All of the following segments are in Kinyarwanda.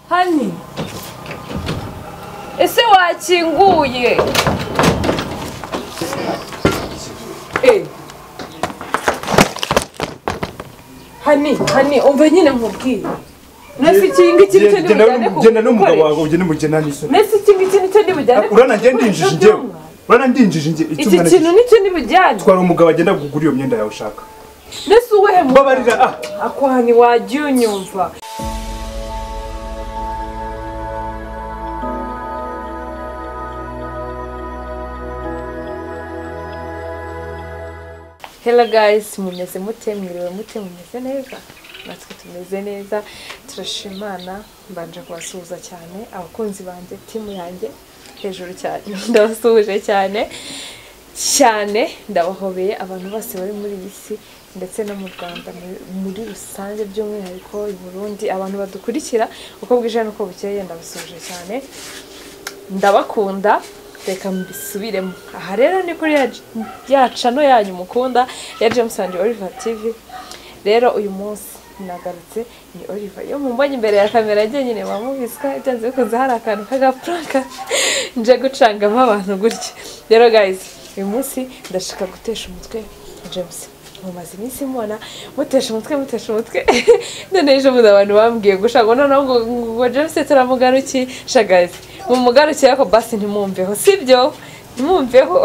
hani ese wakinguye Eh. hani hani umva nyine nkubwiye nese iki ngiki nicyo ndibujyane ku- genda n'umugabo gukoresha. wawe ugende mugena n'isoni nese iki ngiki nicyo ndibujyane urana ku- ngenda ndinjije gukoresha njyewe byumwa. urana ndinjije njye iki icyumwana kintu cyiza. nicyo ndibujyane twara umugabo agenda kugura iyo myenda yawe ushaka nese uwehe mbabarira ah akwani wagiye unyumva Hello guys, mumeze mute, mwiriwe mute, mumeze neza? Natwe tumeze neza, turashimana, mbanje kubasuhuza cyane, abakunzi banjye, timu yanjye, hejuru cyane, ndabasuhuje cyane, cyane, ndabahobeye abantu bose bari muri iyi si, ndetse no mu Rwanda muri- muri rusange by'umwihariko i Burundi, abantu badukurikira, uko bwije n'uko bukeye, ndabasuhuje cyane, ndabakunda reka mbisubiremo aha rero ni kuri ya- ya cano yanyu mukunda ya james and oliver tv rero uyu munsi nagarutse ni oliver iyo mumbonye imbere ya kamera njye nyine bamubiswa byanze bikunze hari akantu k'agapuranka nje gucangamo abantu gutya rero guys uyu munsi ndashaka gutesha umutwe james mumaze iminsi mubona mutesha umutwe mutesha umutwe none ejo buze abantu bambwiye gushaka ngo noneho ngo ngo james turamugaruki shagazi mumugarukiye ariko basi ntimwumveho sibyo ntimwumveho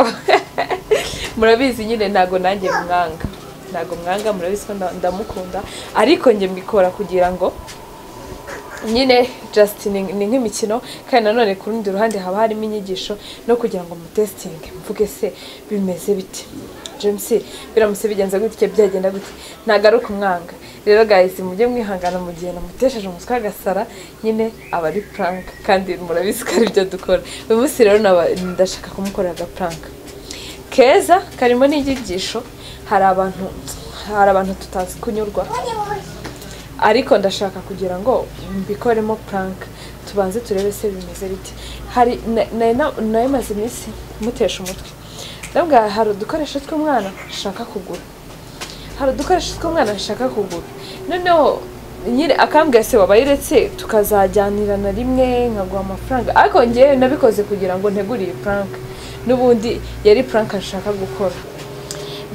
murabizi nyine ntago nanjye mwanga ntago mwanga murabizi ko nda- ndamukunda ariko njye mbikora kugira ngo nyine just ni ni nk'imikino kandi nanone ku rundi ruhande haba harimo inyigisho no kugira ngo mutesitinge mvuge se bimeze bite james biramutse bigenze gutya byagenda gute ntagaruka umwanga rero guys mujye mwihangana mu gihe namutesheje umutwe agasara nyine aba ari prank kandi murabizi ko aribyo dukora uyu munsi rero naba- ndashaka kumukorera aga prank keza karimo n'inyigisho hari abantu hari abantu tutazi kunyurwa ariko ndashaka kugira ngo mbikoremo prank tubanze turebe se bimeze bite hari na- na- na- nayo maze iminsi mutesha umutwe ndabwa hari udukoresho tw'umwana nshaka kugura hari udukoresho tw'umwana nshaka kugura noneho nyine akambwira se wabayiretse tukazajyanirana rimwe nkaguha amafaranga ariko ngewe nabikoze kugira ngo ntegure iyi prank n'ubundi yari prank nshaka gukora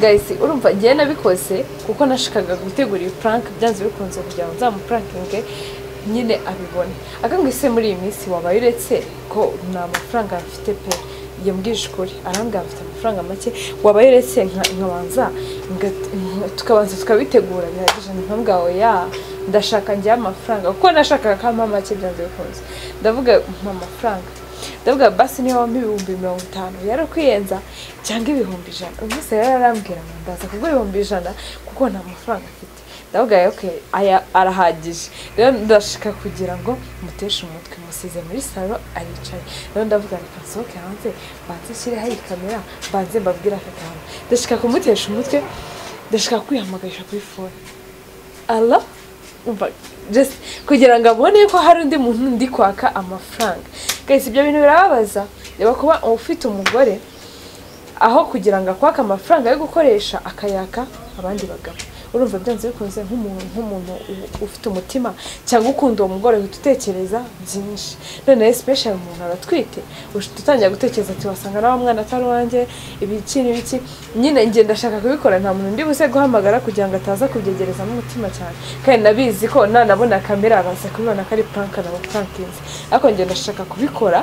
guys urumva ngewe nabikoze kuko nashakaga gutegura iyi prank byanze bikunze kugira ngo nzamuprankinge nyine abibone akambwira se muri iyi minsi wabaye uretse ko nta mafaranga mfite pe yambwije ukuri arambwira mfite amafaranga make wabaye uretse nka- nkabanza ngat- nka- tukabanza tukabitegura bihagije nkambwira oya ndashaka njyewe amafaranga kuko nashakaga ko ampa make byanze bikunze ndavuga mpa amafaranga ndavuga basi niba wampa ibihumbi mirongo itanu yarakwiyenza cyangwa ibihumbi ijana uyu munsi rero arambwira ngo ndaza kugura ibihumbi ijana kuko nta mafaranga afite ndavuga okay, aya arahagije rero ndashaka kugira ngo muteshe umutwe musize muri salo aricaye rero ndavuga reka nsohoke hanze mbanze nshyireho iyi kamera mbanze mbabwire aka kantu ndashaka kumutesha umutwe ndashaka kwihamagarira kuri fone ala umva just kugira ngo abone ko hari undi muntu ndi kwaka amafaranga guys ibyo bintu birababaza reba kuba ufite umugore aho kugira ngo akwake amafaranga yo gukoresha akayaka abandi bagabo urumva byanze bikunze nk'umuntu nk'umuntu u- ufite umutima cyangwa ukunda uwo mugore uhita utekereza byinshi none especially umuntu aratwite uhita utangira gutekereza ati wasanga nawe mwana atari uwanjye ibiki n'ibiki nyine njye ndashaka kubikora nta muntu ndi buze guhamagara kugira ngo ataza kubyegerezamo umutima cyane kandi nabizi ko nanabona kamera baza kubibona ko ari prank nabo prankinze ariko njye ndashaka kubikora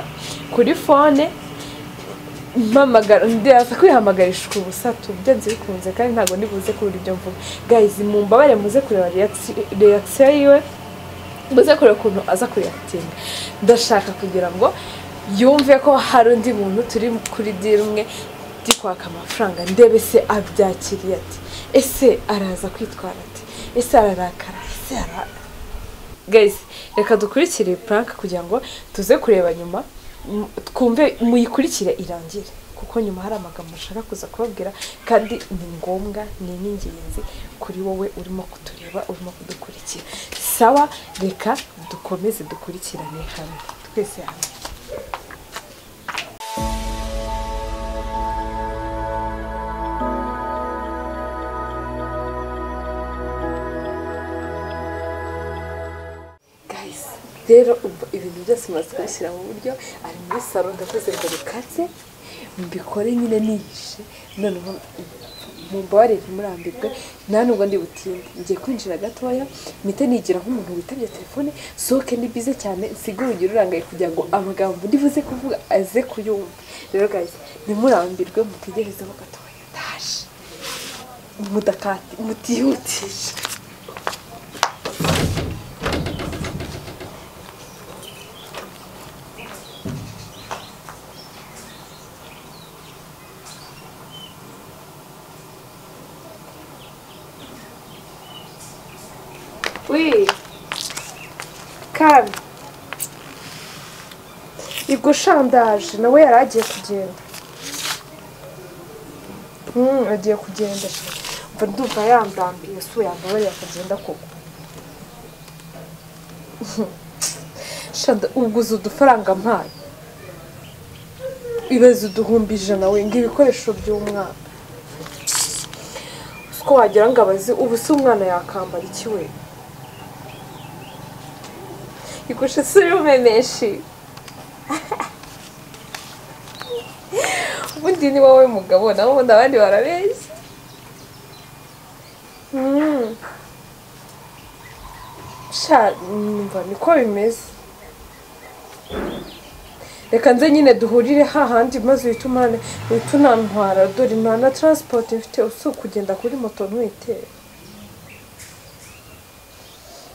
kuri fone mpamagara ndaza kwihamagarishwa ubusatu byanze bikunze kandi ntabwo ndibuze kubura ibyo mvuga guys mumbabare muze kureba reaction yiwe muze kureba ukuntu aza kuyatinda ndashaka kugira ngo yumve ko hari undi muntu turi kuri diri umwe ndi kwaka amafaranga ndebe se abyakiriye ati ese araza kwitwara ati ese ararakara ese ara guys reka dukurikire iyi prank kugira ngo tuze kureba nyuma m- twumve muyikurikire irangire kuko nyuma hari amagambo nshaka kuza kubabwira kandi ni ngombwa ni n'ingenzi kuri wowe urimo kutureba urimo kudukurikira sawa reka dukomeze dukurikirane hamwe twese hamwe guys rero ubu ibintu byose umaze kubishyira mu buryo ari muri saro ndavuze ngo bikatse mbikore nyine nihishe noneho mumbabarire ntimurambirwe nta nubwo ndi butinde ngiye kwinjira gatoya mpite nigira nk'umuntu witabye telefone sohoke ni bize cyane nsige urugero urangaye kugira ngo amagambo ndibuze kuvuga aze kuyumva rero guys ntimurambirwe mutegerezeho gatoya ndaje mudakati mutihutisha Ui. Kami. Ubwo shandaje nawe yari agiye kugenda. Hmm, agiye kugenda. sha. Mva ndumva yambambiye so yambabariye akagenda koko. Shanda uguze udufaranga mpaye. Ibaze uduhumbi ijana wenga ibikoresho by'umwana. Uko wagira ngo abazi ubu se umwana yakambara iki we? Igusha sura umemeshi. Ubundi ni wowe mugabo naho ubundi abandi barabeshya. Mm. Sha numva niko bimeze. Reka nze nyine duhurire hahandi maze uhite umane uhite unantwara dore nta na transport mfite usi ukugenda kuri moto ntuyitere.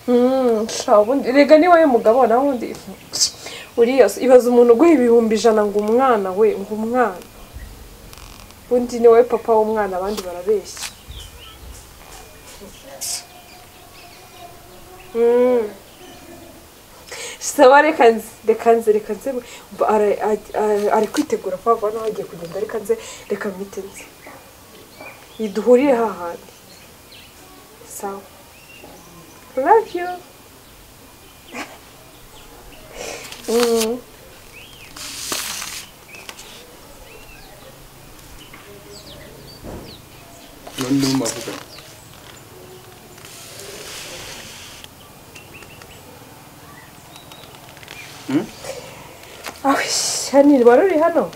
Mm, sha ubundi rega ni wowe mugabo naho undi uriya se, ibaza umuntu uguha ibihumbi ijana ngo umwana we ngo umwana undi ni wowe papa w'umwana abandi barabeshya Mm. saba reka nze reka nze reka nze mba- ara- a- a- ari kwitegura kuba hano hagiye kugenda reka nze reka mwite nze duhurire hahandi sawa Love you. mm. none niho mwavuga Ah, shani wari uri hano?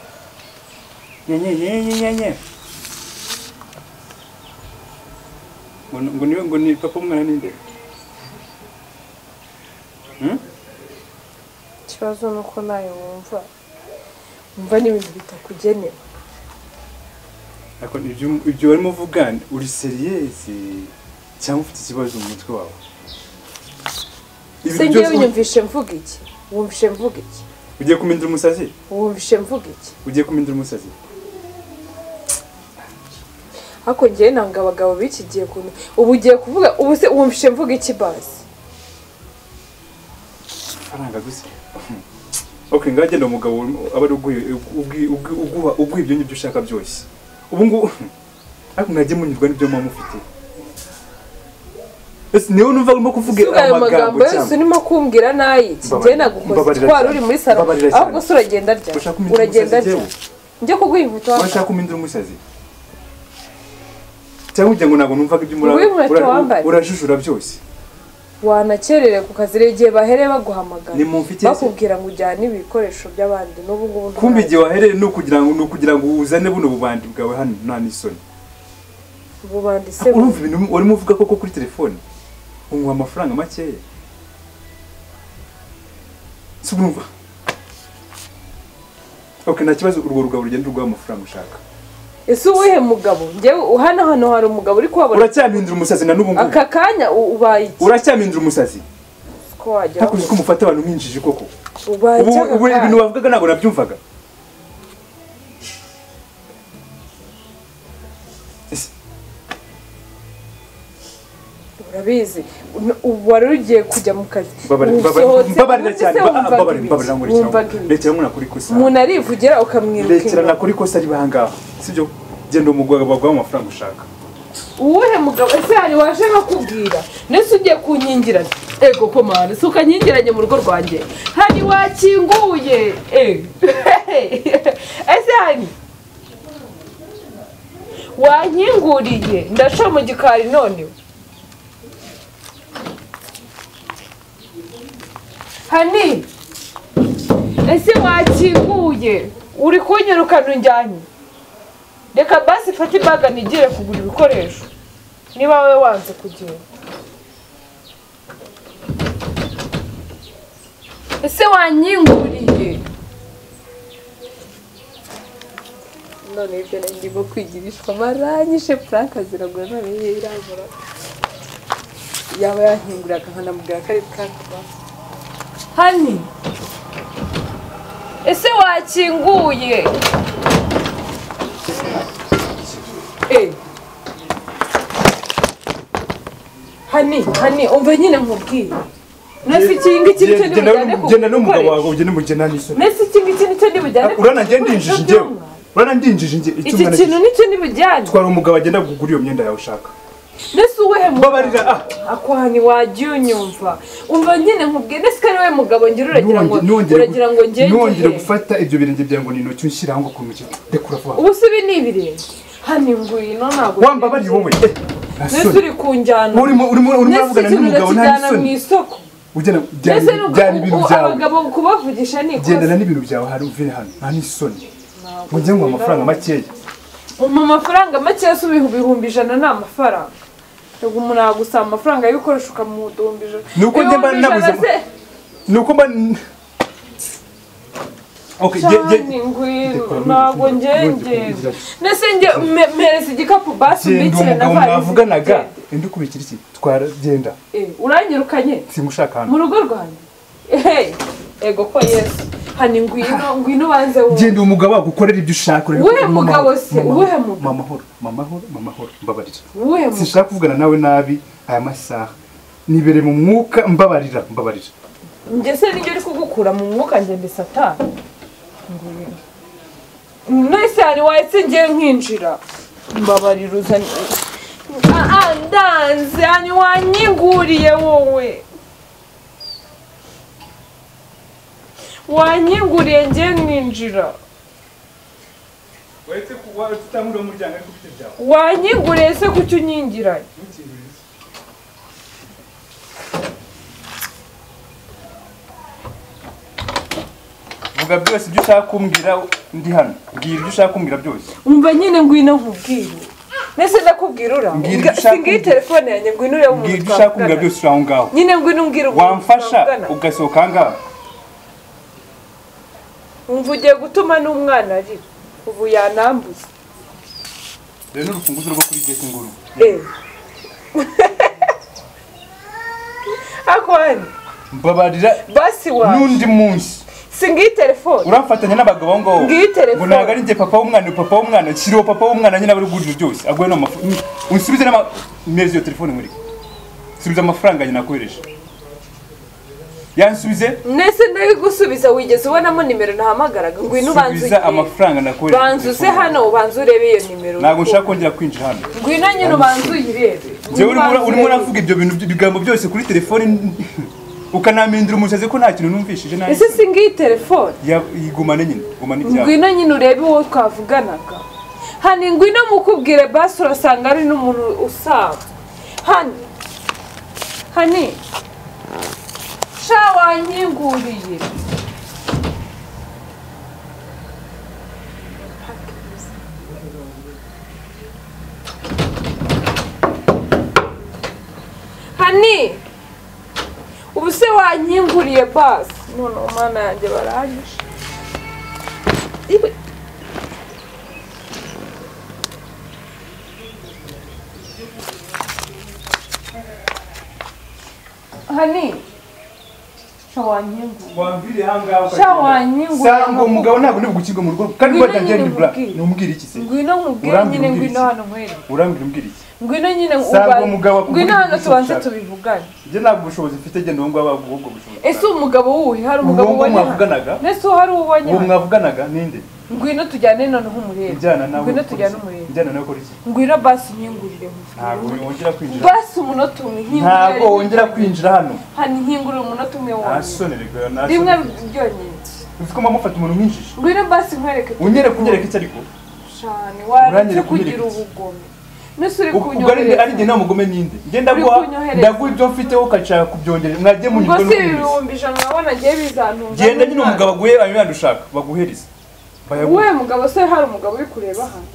nyenyenyenyenyenye ngo ni- ngo niwe ngo ni papa umwana ninde Hmm? Ikibazo ni uko nawe wumva wumva ni ibintu bitakugenewe. Ariko ibyo ibyo barimo uvuga uri seriyezi cyangwa ufite ikibazo mu mutwe wawe Ibintu Se byose ngewe unyumvishe mvuga iki? Wumvishe mvuga iki? ugiye kumindira umusazi Wumvishe mvuga iki? ugiye kumindira umusazi Ariko ngewe nanga abagabo b'iki gihe kuntu ubu ugiye kuvuga ubu se wumvishe mvuga iki basi? faranga gusa ok ngaho genda umugabo aba ari uguha uguha- uguha- uguha ibyo ngibyo ushaka byose ubu ngubu ariko mwajye munyurwa n'ibyo muba mufite ese niwe numva urimo kuvuga Si ubwo ayo magambo amagambo yose cyangwa urimo kumbwira n'ayiki ngewe Mbabarira- nagukoze mbabarira twari cyane. uri muri salo Mbabarira cyane. ahubwo se uragenda rya Urashaka kumenya uragenda umusazi rya njyewe? njye kuguha inkweto washaka kumindira umusazi cyangwa ugira ngo ntabwo numvaga ibyo muri Nguyu inkweto wambaye. urajujura byose wanakerere ku kazi rero igihe bahereye baguhamagara Ni mumfitiye se? bakubwira ngo ujyane ibikoresho by'abandi n'ubu ngubu nta- kumbe igihe wahereye ni ukugira ngo ni ukugira ngo uzane buno bubandi bwawe hano nta n'isoni bubandi se urumva ibintu urimo uvuga koko kuri telefone unguha amafaranga makeya si urumva ok nta kibazo urwo rugabo rugenda urwaho amafaranga ushaka ese uwuhe mugabo njyewe hano hano hari umugabo uri kuhabona uracyamindura umusazi na n'ubu ngubu aka kanya u- ubaye iki uracyamindura umusazi ko wagera hakunze ko mufata abantu mwinjiji koko ubaye ubu iki aka ubu ibintu kanya? bavugaga ntabwo nabyumvaga Ese, urabizi n- ubu wari ugiye kujya mu kazi mbabarira- mbabarira Usohotse, mbabarira ubundi se cyane wumvaga mbabarira ibiki? mbabarira ngo Wumvaga ibiki? rekera ngo nakora ikosa umuntu arivugira ukamwiruka Rekera inyuma. nakora ikosa riba aha ngaha sibyo genda umugwaga baguha amafaranga ushaka uwuhe mugabo ese hari waje nkakubwira ndetse ugiye kunkingirana ego komana si ukankingiranye mu rugo rwanjye hari wakinguye eh. ese hani wankinguriye ndaca mu gikari none hani ese wakinguye uri kunyirukana unjyanye reka basi ifate imbaga nigire kugura ibikoresho niba wowe wanze kugenda ese wanyinguriye none ibyo nari ndimo kwigirishwa maranyishe puraka ziragura none ye irabura yaba yankinguraga nkanamubwira ko ari puraka hani ese wakinguye Eh. hani hani umva nyine nkubwiye nasi ikinga iki nicyo ndibujyane ku genda n'umugabo gukoresha wawe ugende mugenda n'isoni nasi ikinga iki nicyo ndibujyane ku urana ngende gukoresha injiji njyewe byuma. urana ndinjije njye iki icyumwana kintu nicyo ndibujyane twara umugabo agenda kugura iyo myenda yawe ushaka nasi uwuhe mugabo mbabarira ah akwani wagiye unyumva umva nyine nkubwiye nasi ko ari wowe mugabo ngira uragira ngo Nonge- nongere gu- uragira ngo ngenge nongere gufata ibyo birenge byawe ngo ni intoki unshyiraho ngo kumukira rekura vuba ubu si ibi ni ibirenge hani ngwino ntabwo wambabariye wowe eh, nasi gasore uri kunjyana urimo urimo urimo nasi uravugana ikintu n'umugabo nta urakijyana mu n'isoni isoko ugena byari mbese ni byari ibintu uku- byawe abagabo kubavugisha ni gendana ikosa n'ibintu byawe hari uvire hano nta n'isoni Ntabwo ngo njye ngo amafaranga nkunda. makeya mu mafaranga makeya si ibihu- ibihumbi ijana ni amafaranga ubwo umuntu yagusaba amafaranga y'ibikoresho ukamuduhumbi ijana Ni uko njye mba Ibihumbi ijana nabuze- se- ni uko mba Okay, ge- ge- cyane ngwino ntabwo ngengenda nese nge me- mpereza igikapu basi genda uwo umbikire na mugabo mwavuganaga varizigende indi kubikira iki twara genda uranyirukanye simushaka hano mu rugo rwanjye ehe ego ko yesu hani ngwino ngwino banze wumve genda uwo mugabo wagukorera ibyo ushaka urebe Uwuhe ko mama- mugabo se? mama- Uwuhe mugabo? mama horo mama horo mama horo mbabarira uwuhe mugabo sinshaka kuvugana nawe nabi aya masaha nibere mu mwuka mbabarira mbabarira njye se nijye uri kugukura mu mwuka njye ndi satani ngwino mwese hari wahise ngiye nkinjira mbabarira uzanye Ah, ah, ndanze hani wanyinguriye wowe wanyinguriye ngiye nkinjira wahise kutangurira umuryango ariko ufite byawe wanyinguriye se kuki unyingiranye vuga byose ibyo ushaka kumbwira ndi hano mbwira ibyo ushaka kumbwira byose umva nyine ngwino nkubwire mbese ndakubwira ura Mbwira Mbwa- ibyo ushaka singiye telefone yanjye ngwino urebe mbwira umuntu ibyo ushaka kumbwira twavugana byose uri aho ngaho nyine ngwino umbwire umuntu wamfasha twavugana. ugasohoka aha ngaha umva ugiye gutuma n'umwana arira ubu yanambuza rero ni urufunguzo rwo kuri geti nguru eee akwani mbabarira basi wawe n'undi munsi singiye telefone uramfatanya n'abagabo aho ngaho Ngiyi telefone. ngo ntabwo ari njye papa w'umwana ni papa w'umwana kiriho papa w'umwana nyine aba ari guhuriro byose aguhe n'amafaranga unsubize n'ama mpereza iyo telefone muri subiza amafaranga yanjye nakohereje yansubize nese ndari gusubiza wigeze ubonamo nimero nahamagaraga ngwino ubanze subiza ugiye amafaranga nakohereje banza uze telefone. hano ubanze urebe iyo nimero ntabwo nshaka kongera kwinjira hano ngwino nyine ubanze uyirebe njyewe urimo Ubanze ura- urimo urebe. uravuga ibyo bintu ibigambo byose kuri telefone ukanamindira umusazi ko nta kintu numvishije nta ese singiye telefone Ya- yigumane nyine gumane ibyawe ngwino nyine urebe uwo twavuganaga hani ngwino mukubwire basi urasanga ari n'umuntu usaba hani hani sha wanyinguriye hani ubu se wanyinguriye basi noneho mana yanjye baranyishe iwe hani shawanyingu wamvire ahangaha Sha wanyingura ngo umugabo ntabwo ni bugukinga mu rugo kandi Ngwino watangira nyine nibura nkubwire. numubwire iki se ngwino nkubwire nyine Urambwira umbwire ngwino iki? hano nkwereke urambwira umbwira iki ngwino nyine Sha uba- ngo umugabo akugurira ngwino hano ibyo tubanze ushaka. tubivugane njye ntabwo ubushobozi mfite genda uwo ngabo ubwo ubwo bushobozi ese umugabo wuhe hari umugabo Uwo ubonye mwavuganaga? ese hari uwo ubonye uwo hano? mwavuganaga ninde ngwino tujyane noneho umurebe njyana nawe ngwino ukora tujyane iki? umurebe njyana nawe ukora iki ngwino basi unyingurire ntabwo wongera kwinjira basi umunota umwe ntabwo nkingurire wongera kwinjira hano hani nkingurire umunota umwe wonyine nasonererwa rimwe nasonererwa ryonyine uzi ko mpamufata umuntu nk'injiji ngwino basi nkwereke unyereka unyereka iki ariko cyane waretse Uranyereka, kugira unyereka. ubugome nese uri ubwo ari ari njye kunyohereza namugome ninde njye ndaguha kunyohereza. ndaguha ibyo mfiteho ukashaka kubyongera mwajye ubwo munyurwa si no kubizi ibihumbi ijana urabona ngewe bizantunga genda nyine umugabo aguhe ayo yandushaka baguhereze bayaguhe wowe mugabo se hari umugabo uri kureba hano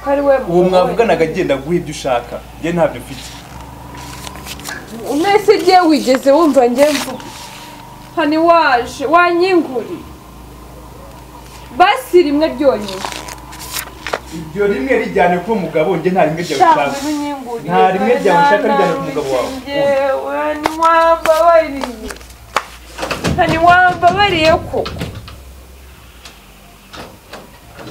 ko ari we uwo mugabo mwavuganaga agenda aguhe ibyo ushaka njye ntabyo mfite we. mwese ngewe wigeze wumva ngewe mvuga hani waje wanyinguri basi rimwe ryonyine ibyo rimwe rijyane ku mugabo njye nta rimwe Shaka ryabishaka ibinyingurire, Nta rimwe ryawe ushaka rijyana ku mugabo wawe. Njyewe ntiwambabariye. Nta ntiwambabariye koko.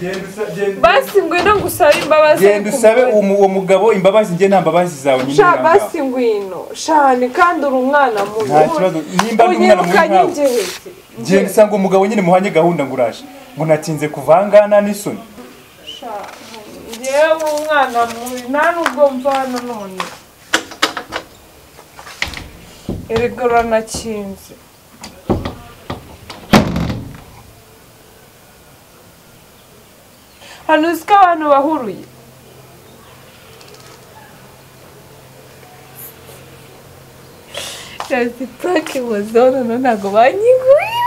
Genda usa- genda- Basi ngwino ngusabe imbabazi genda ariko usabe umugore. uwo mugabo imbabazi njye nta mbabazi zawe nyine Sha nanga. basi ngwino shani kandi uri umwana mubi. Nta kibazo, nimba ndi umwana mubi Unyirukanye nkawe. ingehezi. genda usanga uwo mugabo nyine muhanye gahunda ngo uraje ngo natinze kuvangana n'isoni Sha, Njyewe umwana mubi nta nubwo mvana none. Erega uranakinze. hano uzi ko abantu bahuruye Yazi purake wazona no ntabwo banyigurira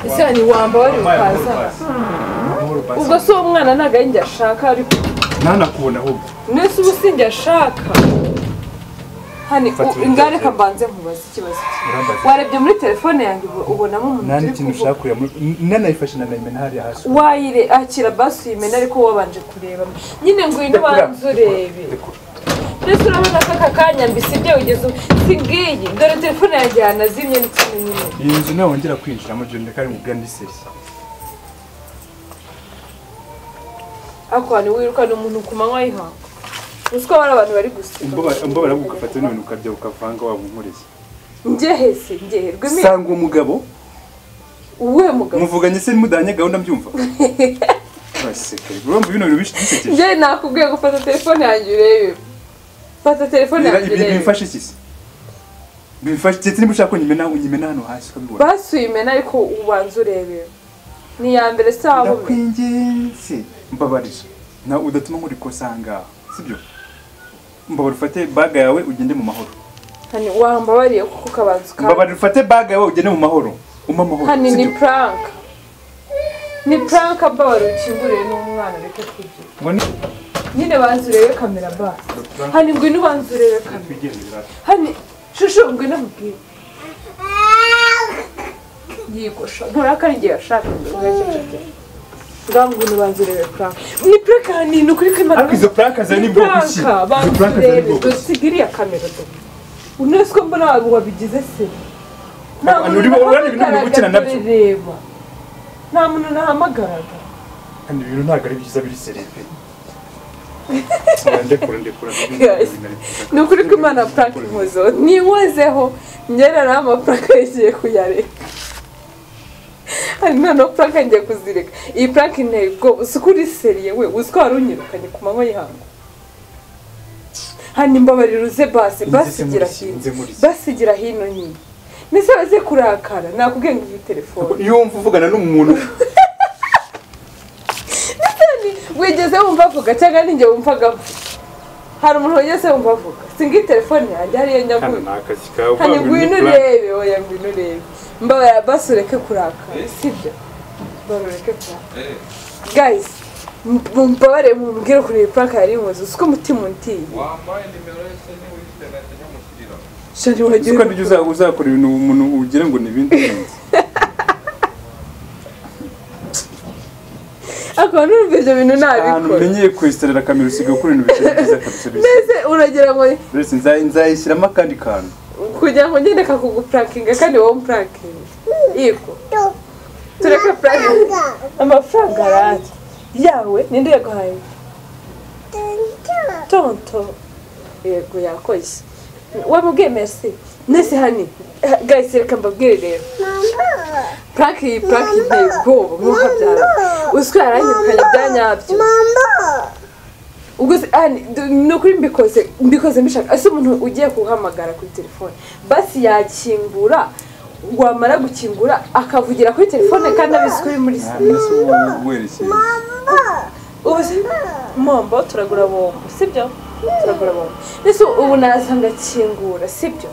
ese wamba wari ukaza ubwo si uwo mwana ntabwo ari njye ashaka ariko ntanakubona ahubwo nese ubu si njye ashaka hani Fata u- ibintu ngaho byawe. reka mbanze nkubaze ikibazo cye. urambaza warebye muri telefone yanjye ubu- ubonamo umuntu nta turi n'ikintu kuvuga ushaka kureba muri nanayifashe nanayimena hariya hasi wayire akira basi uyimena ariko wabanje kureba nyine ngwino Rekura, ubanze urebe rekura. mbese urabona ko aka kanya mbisi ibyo ugeze ubu si ngiyi dore telefone yanjye yanazimye n'ikintu nyine iyi nzu nawe wongera kwinjiramo genda kandi mubwira ndi seri ariko hantu wirukana umuntu ku manywa y'ihangu uzi ko hari abantu bari gusiga mbabara ugafata n'ibintu ukarya ukavanga waba unkoreye ngehese ngeherwe mi sanga uwo mugabo uwuhe mugabo muvuganye se mudahanye gahunda mbyumva uraseka urumva bino bintu bishi bisekeje njye nakubwiye gufata telefone yanjye urebe fata telefone yanjye ibi urebe bimfashe iki se bimfashe ndetse niba ushaka ko nyimena nyimena hano hasi ukabibona basi uyimena ariko ubanza urebe ni iya mbere si aho ndakwinginze mbabarira na udatuma nkora ikosa aha ngaha sibyo mbabarira ufate baga yawe ugende mu mahoro hani wambabariye kuko ukabanza ukaba mbabarira ufate baga yawe ugende mu mahoro umpa amahoro hani ni sibyo puranka ni puranka babari ukinguriye n'umwana reka kugira ngo ni nyine banza urebe kamera basi hani ngwino ubanza urebe kamera twigendera hani shushu ngwino mubwire yigosha nturakara igihe yashakaga ugacecekera ngaho ngwino ubanza urebe puranka ni puranka hani ni ukuri kamera ariko izo pranka zawe ni bwoko ki izo pranka zawe ni bwoko ki dusiga iriya kamera do unese ko mbona abantu wabigize se Aba- uri- urabona ibintu uri gukina nabyo? reba nta muntu nahamagaraga kandi ibintu ntabwo ari byiza biri serepe ndekura ndekura Guys, ni ukuri ko imana purake inkozo ninkozeho ngera naho amapurake yagiye kuyareka hari noneho purake ngiye kuzireka iyi purake inteye ubwoba si ukuri seriye we uzi ko wari unyirukanye ku manywa y'ihangu hanyuma mbabarira uze basi basi Inzitimuzi, igira hino inzitimuzi. basi igira hino nyine mbese baze kurakara nakubwiye ngo iyi telefone iyo wumva uvugana n'umuntu wigeze wumva avuga cyangwa ninjye wumvaga avuga hari umuntu wigeze wumva avuga si ngiyi telefone yanjye hariyo hano nyaguye ni akazi kawe hano uvuga ngo ni ngwino prank. urebe oya ngwino urebe mbabara basi ureke kurakara sibyo mbabara ureke kurakara guys m- mbabare mumbwire ukuntu iyi purake yari imuzi uzi ko umutima untiye wambaye nimero yose niba uyifite agahita nyamukirira shani Uzi wagiye ko nibyo uza- uzakora ibintu umuntu ugira ngo ni ibindi bindi akaba n'urumva ibyo bintu ahantu ntabikora umenyeye kwesitarira kamera usigaye ukora ibintu bitari byiza kabisa bisi mbese uragira ngo mbese nza- nzayishyiramo akandi kantu kugira ngo ngende kakugupurakinga kandi wowe umupurakinge yego tureke purakinga amafaranga arahari yawe ninde yaguhaye tonto yego yakoze wamubwiye merci nese hani gahise reka mbabwire rero purake iyi purake iteye ubwoba nk'uhabyara uzwi yaranyirukanye bya nyabyo ubwo se ah, ni- du- ni ukuri mbikoze mbikoze mbishaka ese umuntu ugiye kuhamagara kuri telefone basi yakingura wamara gukingura akavugira kuri telefone kandi abizi ko uri muri nta sa- minsi uba werekeye ubu se mombo turagura bombo sibyo turagura bombo mbese ubu naza ngakingura sibyo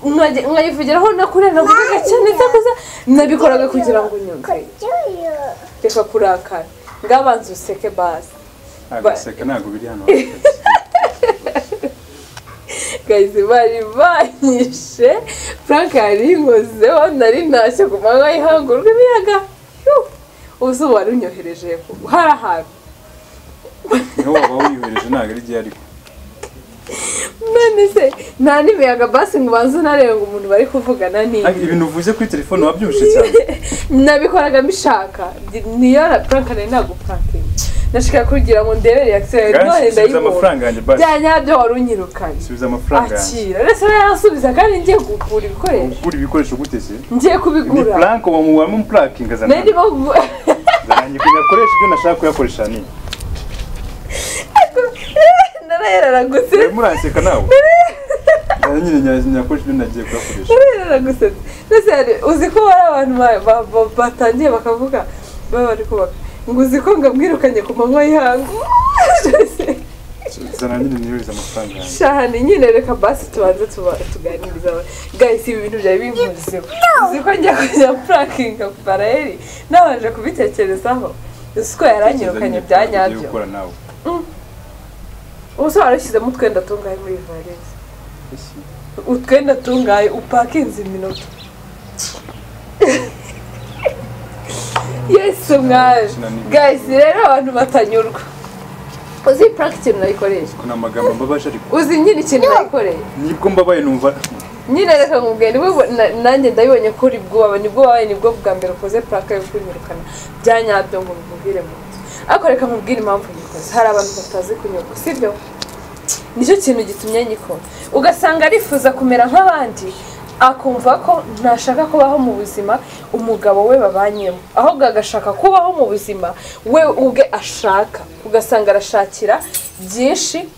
Nkajya- nkayivugiraho nakurira navuga cyane itakoza nabikoraga kugira ngo unyumve reka kurakara ngabanza useke basi agaseka ntabwo biri hano gayizi bari banyishe frank yarinkozeho nari ntashye ku manywa y'ihanguruka ibiyaga Yuh! uzuba wari unyohereje hari ahantu niho waba wiyohereje ntabwo ari igihe ariko none se nta n'imiyaga basi ngo ubanze unarebe ngo umuntu bari kuvugana ni Ariko ibintu uvuze kuri telefone wabyumvise cyane nabikoraga mbishaka niyo na frank nari naguprankinga nashaka kugira ngo ndebe reaction yawe Kandi none subiza ndayibona amafaranga yanjye basi bya nyabyo wari unyirukanye subiza amafaranga yanjye akira ndetse yarasubiza kandi ngiye kugura ibikoresho ugura ibikoresho gute se ngiye ni kubigura plank wamuwamo plakinga zana nari ndimo kuvu- zanjye kugira akoresha ibyo nashaka kuyakoresha ni narayararagutse urimo uranseka nawe Nzana nyine nya- nyakoresha ibyo nagiye kuyakoresha narayararagutse ndetse hari- uzi ko hari abantu ba- ba- ba- batangiye bakavuga baba bari kubaka ngo uzi ko ngabwirukanye ku manywa y'ihangu zana nyine niyohereza amafaranga yanjye shahani nyine reka basi tubanze tuba- tuganirize abantu gahise ibi bintu byari bimvuzeho uzi ko njya kujya purakinga barayeri nabanje kubitekerezaho uzi ko yaranyirukanye bya Ugiye nyabyo gukora nawe ubu se warashyizemo utwenda tungahe muri valise Ese, utwenda tungaye upakinze iminota yesu mwari guys rero abantu batanyurwa uzi purake ikintu nayikoresha ko ni amagambo mbabaje ariko uzi nyine ikintu nayikoreye nibwo mbabaye numva nyine reka nkubwire nibwo na- nanjye ndabibonye ko uri bwubawe nibwo wabaye nibwo bwa mbere ukoze purake yo kunyirukana bya nyabyo ngo mbibwire mu nzu ariko reka nkubwire impamvu nyikoze hari abantu batazi kunyurwa sibyo nicyo kintu gitumye nyikora ugasanga arifuza kumera nk'abandi akumva ko ntashaka kubaho mu buzima umugabo we babanyemo ahubwo agashaka kubaho mu buzima we ubwe ashaka ugasanga arashakira byinshi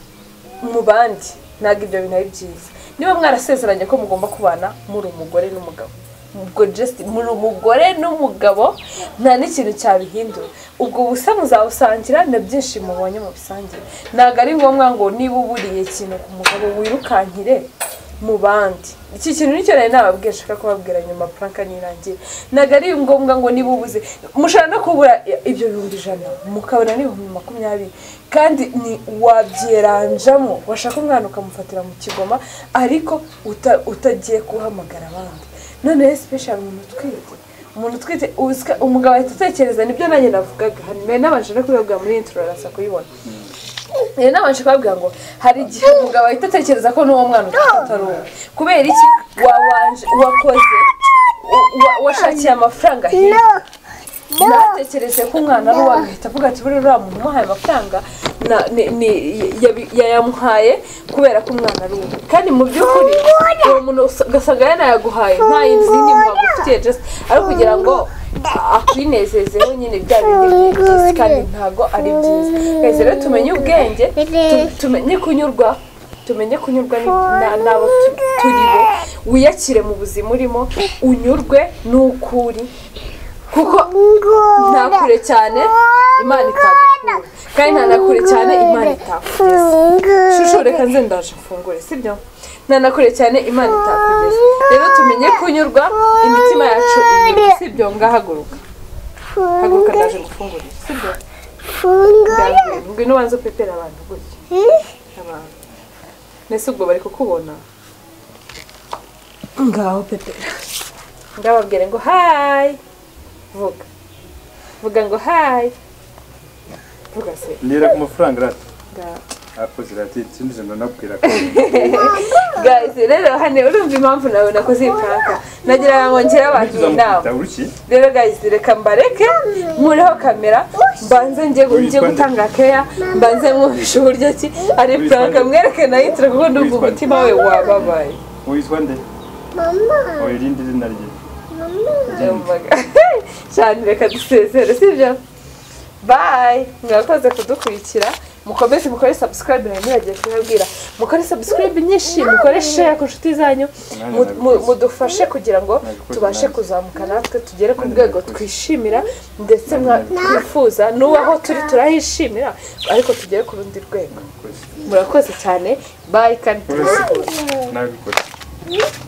mu bandi ntabwo ibyo bintu ari byiza niba mwarasezeranye ko mugomba kubana muri umugore n'umugabo ubwo just muri umugore n'umugabo nta n'ikintu cyabihindura ubwo busa muzabusangira na byinshi mubonye mu bisangira ntabwo ari ngombwa ngo niba uburiye ikintu ku mugabo wirukankire mu bandi iki kintu nicyo nari nababwiye nshaka kubabwira nyuma puranka nirangiye ntabwo ari ngombwa ngo niba ubuze mushobora no kubura i- ibyo bihumbi ijana mukabona n'ibihumbi makumyabiri kandi ni wabyeranjamo washaka umwana ukamufatira mu kigoma ariko uta- utagiye guhamagara abandi noneho sipeshali umuntu utwite umuntu utwite uzika- umugabo ahita atekereza nibyo nanjye navugaga hano mbere nabanje no kubibabwira muri intro araza kuyibona rero nabanje kubabwira ngo hari igihe umugabo ahita atekereza ko n'uwo mwana utwite atari uwe kubera iki wabanje wakoze wa- wa- washakiye amafaranga hirya natekereje ko umwana ari uwawe ahita avuga ati buriya uriya muntu umuhaye amafaranga na- ni- ni- yabi- yayamuhaye kubera ko umwana ari uwe kandi mu by'ukuri uwo muntu usa- ugasanga yanayaguhaye nta izindi mpamvu ufitiye just ari ukugira ngo akwinezezeho nyine bya bindi ni byiza kandi ntabwo ari byiza twese rero tumenye ubwenge tu- tumenye kunyurwa tumenye kunyurwa ni- na- n'abo tu- turi bo wiyakire mu buzima urimo unyurwe n'uko uri kuko nta kure cyane imana itagukura kandi nta na kure cyane imana itakugeza shusho reka nze ndaje mfungure sibyo nta na kure cyane imana itakugeza rero tumenye kunyurwa imitima yacu ibiri sibyo ngahaguruka haguruka ndaje gufungurira sibyo ndabwira ngwino ubanze upepera abantu gutya abantu mbese ubwo bari kukubona ngaho pepera ndababwire ngo hayi vuga vuga ngo hayi vuga se nera ku mafaranga rata ngaho akoze rati ikindi ijana nabwira ko guys rero hano urumva impamvu nawe nakoze iyi prank nagira ngo ngire abantu inama tuzamukubita uruki rero guys reka mbareke muriho kamera mbanze njye njye gutanga care mbanze mwumvisha uburyo ki ari prank mwereke nayitira kuko ndumva umutima we wababaye witwa nde Mama, oya irindi zina rye mama, Yumvaga. cyane reka dusezere sibyo bayi mwakoze kudukurikira mukomeze mukore subscribe nawe muragiye kubabwira mukore subscribe nyinshi mukore share ku nshuti zanyu Nanjye mu- mu- nabikoze. mudufashe kugira ngo Nabikoze tubashe nanjye. kuzamuka natwe tugere ku Nanjye rwego nabikoze. twishimira ndetse mwa- twifuza n'ubu aho turi turahishimira ariko tugere ku rundi rwego Nabikoze. murakoze cyane bayi kandi tubashe Nabikoze. Mama.